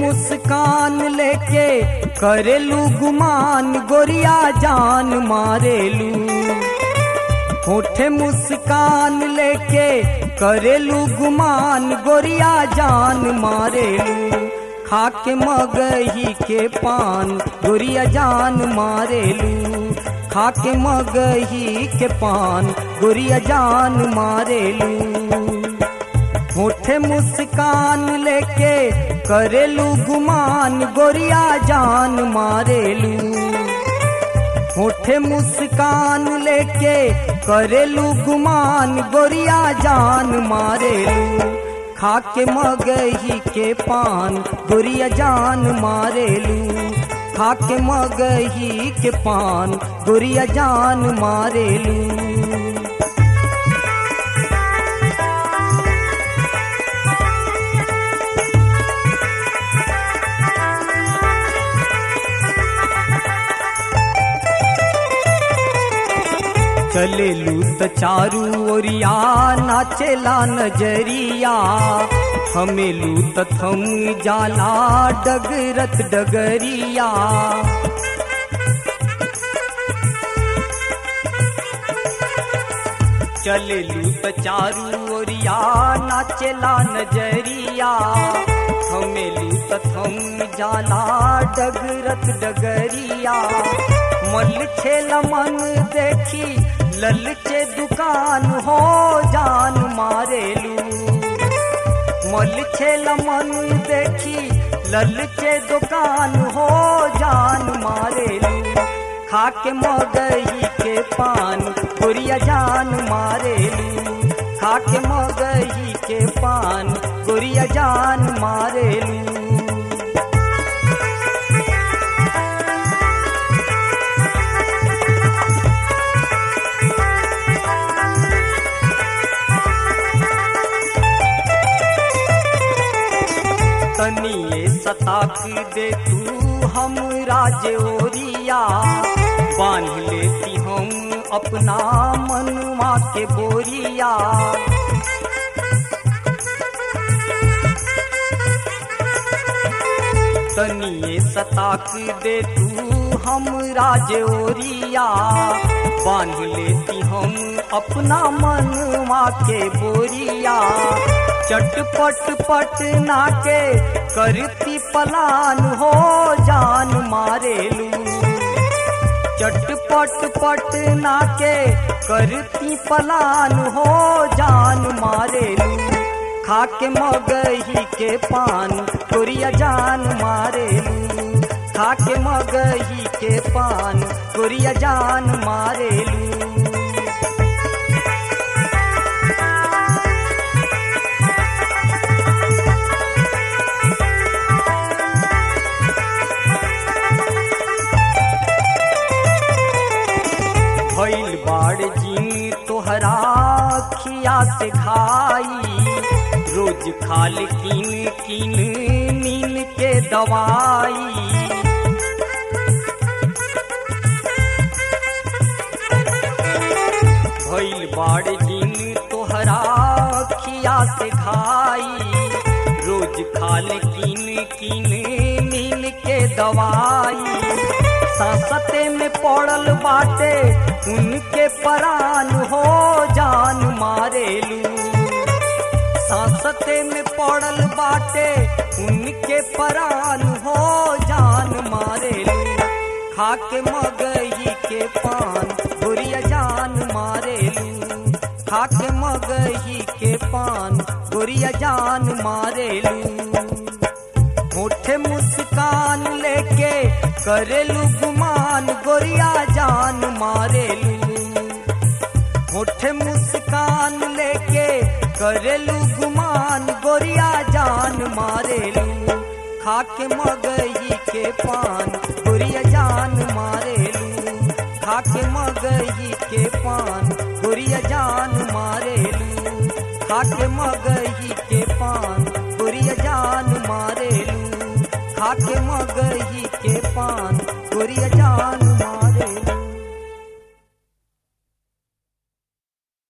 मुस्कान लेके करेलू गुमान गोरिया जान मारेलू होठे मुस्कान लेके करेलू गुमान गोरिया जान मारेलू खाके मगही के पान गोरिया जान मारेलू खाके मगही के पान गोरिया जान मारेलू होठे मुस्कान लेके करेलू गुमान गोरिया जान मारेलू होठे मुस्कान लेके करेलू गुमान गोरिया जान मारेलू खाके मगही के पान गोरिया जान मारेलू खाके मगही के पान गोरिया जान मारेलू चलेलू त चारू ओरिया नाचेला नजरिया हमेलू त थम जाला डगरत डगरिया चलेलू त चारू ओरिया नाचेला नजरिया हमेलू त थम जाला डगरत डगरिया मल छेल मन देखी ललचे दुकान हो जान मारेलू मल छेल मन देखी ललचे दुकान हो जान मारेलू खाके मगही के पान गोरिया जान मारेलू खाके मगही के पान गोरिया जान मारेलू तनिए सताक दे तू हम राजोरिया बांध लेती हम अपना मनुआ के बोरिया तनिए सताक दे तू हम राजोरिया बांध लेती हम अपना मनुआ के बोरिया चटपट पट नाके करती पलान हो जान मारेलू चटपट पट नाके करती पलान हो जान मारेलू खाके मगही के पान गोरिया जान मारेलू खाके मगही के पान गोरिया जान मारेलू भइल बाड़ जी तोहरा खिया से खाई रोज खाल किन किन नीन के दवाई भइल बाड़ दिन तोहरा खिया से खाई रोज खाल किन किन नीन के दवाई सांसते में पड़ल बाटे उनके परान हो जान मारेलू सांसते में पड़ल बाटे उनके परान हो जान मारेलू खाके मगही के पान गोरिया जान मारेलू खाके मगही के पान गोरिया जान मारेलू होठे मुस्कान लेके करेलू गुमान गोरिया जान मारेलू होठे मुस्कान लेके करेलू गुमान गोरिया जान मारेलू खाके मगही के पान गोरिया जान मारेलू खाके मगही के पान गोरिया जान मारेलू खाके मगही